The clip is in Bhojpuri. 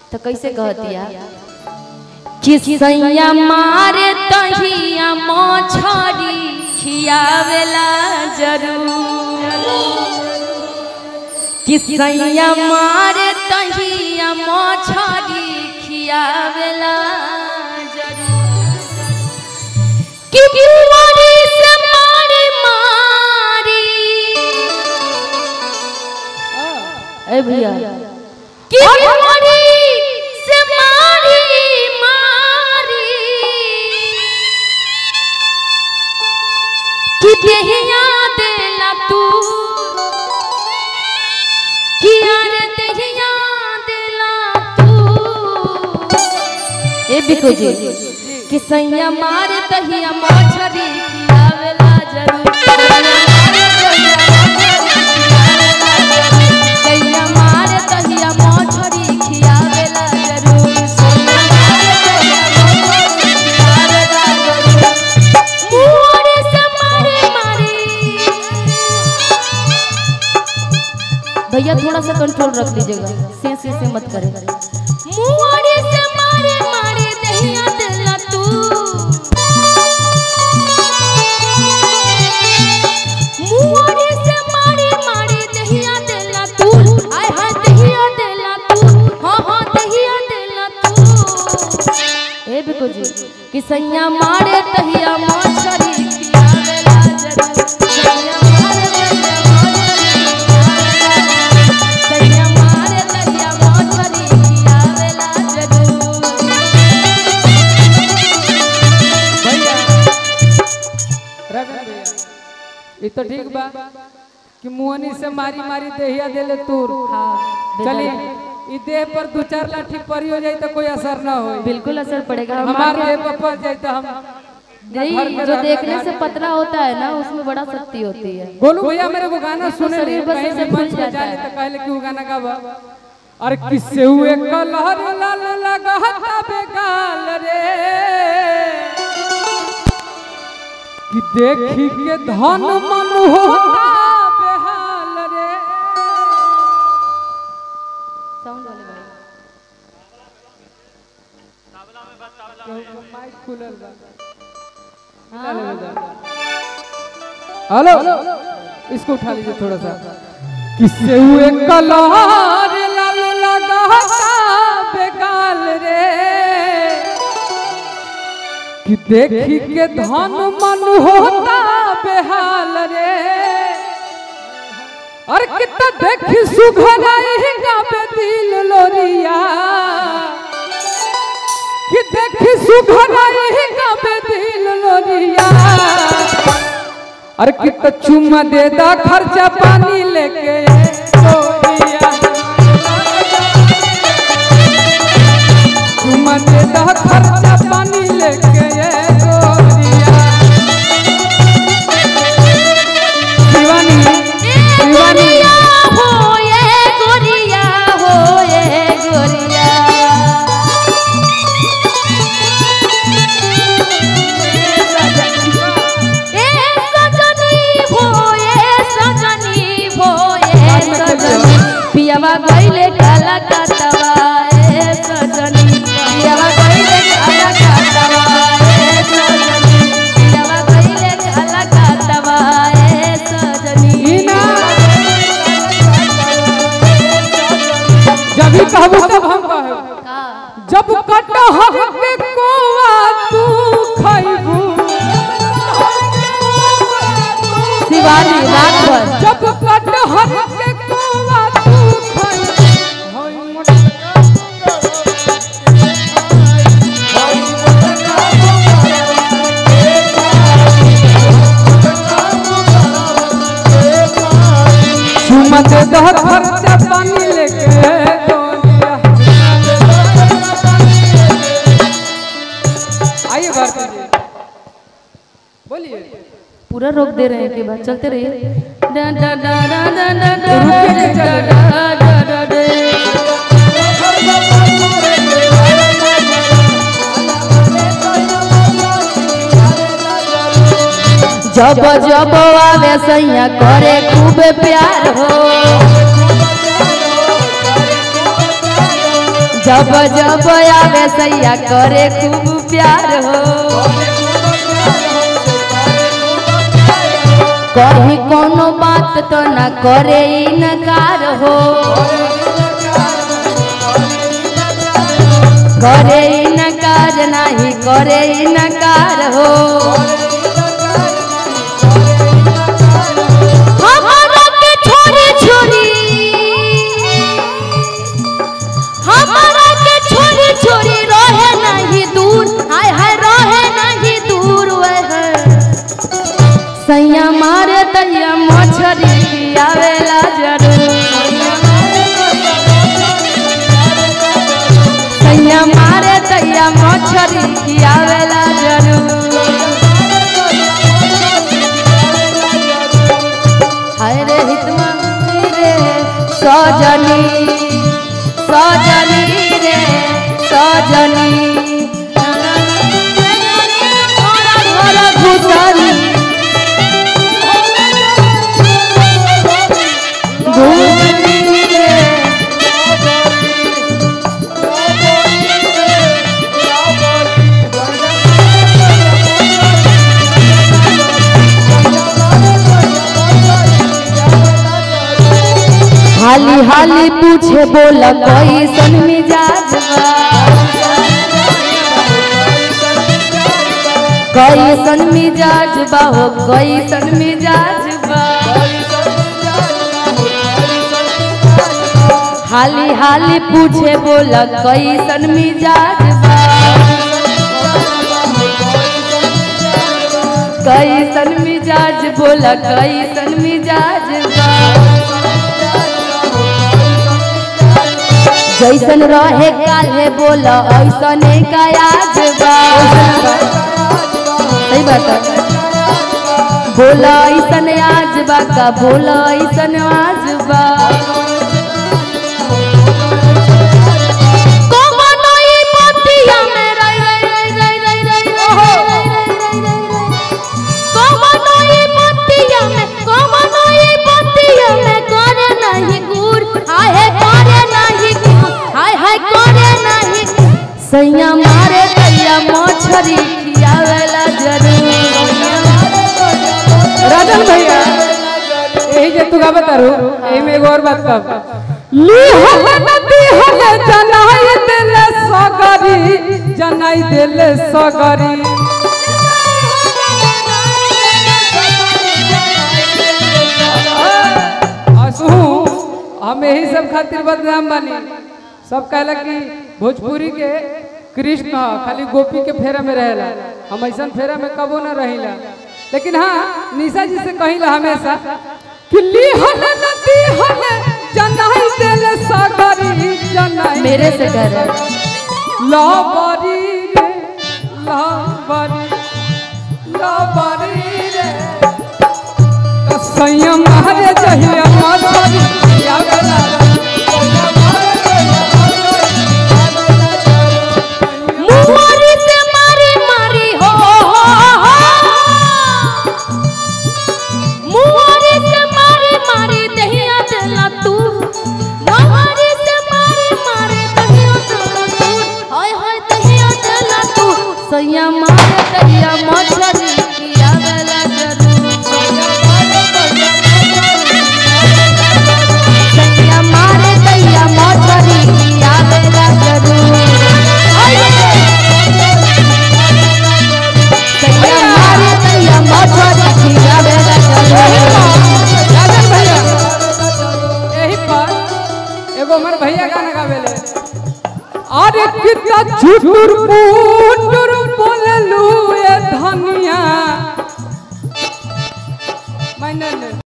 तो कैसे कहतिया कि सैया मारे तहिया मछरी खियावेला जरूर कि सैया मारे तहिया मछरी खियावेला जरूर कि बुआरी से मारी मारी ए भैया कि बुआरी से मारी मारी कि देहिया देला तू कि यार देहिया देला तू ए बिको जी कि सैया मार तहिया मछरी खियावेला जरूर सैया मार तहिया मछरी खियावेला जरूर सैया मार तहिया मछरी खियावेला जरूर मुहरे से मारे मारे भैया थोड़ा सा कंट्रोल रख लीजिएगा से से से मत करें मुहरे से मारे मारे दहिया दिला तू मुहरे से मारे मारे दहिया दिला तू आय हाय दहिया दिला तू हां हां दहिया दिला तू ए बिको जी कि सैया मारे तहिया मछरी खियावेला जरूर सैया मारे तहिया सैया मारे तहिया मछरी खियावेला जरूर भैया रगन भैया ये तो ठीक बा कि मुहनी से मारी मारी देहिया देले तूर चलिए ई देह पर दो चार लाठी पड़ी हो जाए तो कोई असर ना हो बिल्कुल असर पड़ेगा हम हमारे आगे- देह पर पड़ जाए तो हम नहीं घर में जो रहना देखने ना। से पतला होता है ना उसमें बड़ा शक्ति होती है गोलू भैया मेरे को गाना सुने शरीर बस कहीं ऐसे भी फूल मंच पे जाता जाने है। तो कहले कि वो गाना गावा अरे किससे हुए कलहर लाल लगाता बेगाल रे कि देखी के धन मन होता बेहाल रे साउंड वाले भाई माइक खुलल बा निकाल ले जा। हेलो इसको उठा लीजिए थोड़ा सा किससे हुए कलहर लाल लगाता बेगाल रे कि देखी के धन मन होता बेहाल रे और कितना देखी सुघराई गावे दिल लोरिया कि देखी सुघराई गावे दिल लोरिया अरे कितना चुम्मा दे दा खर्चा पानी लेके लोरिया चुम्मा दे दा खर्चा पानी लेके लोरिया शिवानी शिवानी गोरिया हो ये गोरिया हो ये गोरिया ए सजनी हो ये सजनी हो ये सजनी पियावा गइले काला कातवा ए सजनी पियावा गइले काला कातवा ए सजनी पियावा गइले काला कातवा ए सजनी हीना जब ही कहबू तब हम कहब का जब कटहर के कोवा तू खइबू शिवानी रात भर जब कटहर के कोवा तू खइबू सुमत दह खर्चा पानी लेके डोलिया आइए भारती जी बोलिए पूरा रोक दे रहे हैं कि बात चलते रहिए डा डा डा डा डा डा डा रुकिए डा नहीं, डा डा डा डा जब जब आवे सैया करे खूब प्यार हो जब जब आवे सैया करे खूब प्यार हो कहीं कोनो बात तो न करे इनकार हो करे इनकार नहीं करे इनकार हो हमारा के छोरी छोरी हमारा के छोरी छोरी रहे नहीं दूर हाय हाय रहे नहीं दूर वह सैया मारे दैया मछरी आवेला जरूर सैया मारे दैया मछरी आवेला जरूर हाय रे हितमा रे सजनी सजनी रे सजनी घर घुसनी घुसनी रे हाली हाली पूछे बोला कैसन मिजाज बा कैसन मिजाज बा हो कैसन मिजाज बा हाली हाली पूछे बोला कैसन मिजाज बा कैसन मिजाज बोला कैसन मिजाज बा जैसन रहे काले बोला ऐसने का आज बा सही बात है बोला ऐसन आज बा का बोला ऐसन आज बा कमनो ई पतिया में रई रई रई रई रई रई ओहो कमनो ई पतिया में कमनो ई पतिया में करे नहीं गुर हाय करे नहीं गुर हाय हाय करे नहीं सैया मारे दैया मछरी खियावेला जरूर राजन भैया यही जे तू गावत तारू एही में एगो और बात कह ली हल नदी हल जनाई देले सगरी जनाई देले सगरी असहू हम यही सब खातिर बदनाम बानी सब कहला कि भोजपुरी के कृष्ण ह, खाली गोपी के फेरा में रहेला हम ऐसा फेरा में कबो ना रहिला लेकिन हाँ निशा जी से कहिला हमेशा कि ली हल नदी हल जनाई देले सगरी जनाई मेरे से कह रहे लाबारी रे लाबारी लाबारी रे तो संयम हरे जहिया मातारी या गला मुहरी से मारी मारी हो हो हो मुहरी से मारी मारी दहिया देला तू मुहरी से मारी मारी दहिया देला तू हाय हाय दहिया देला तू सैया मारे दहिया मछली किया गला जरूर सैया मारे दहिया मछली किया गला जरूर सैया मारे दहिया मछली किया गला जरूर राजन भैया यही पर एगो हमर भैया गाना गावेले अरे कितना झुटुर पुटुर बोललू ए धनिया मैंने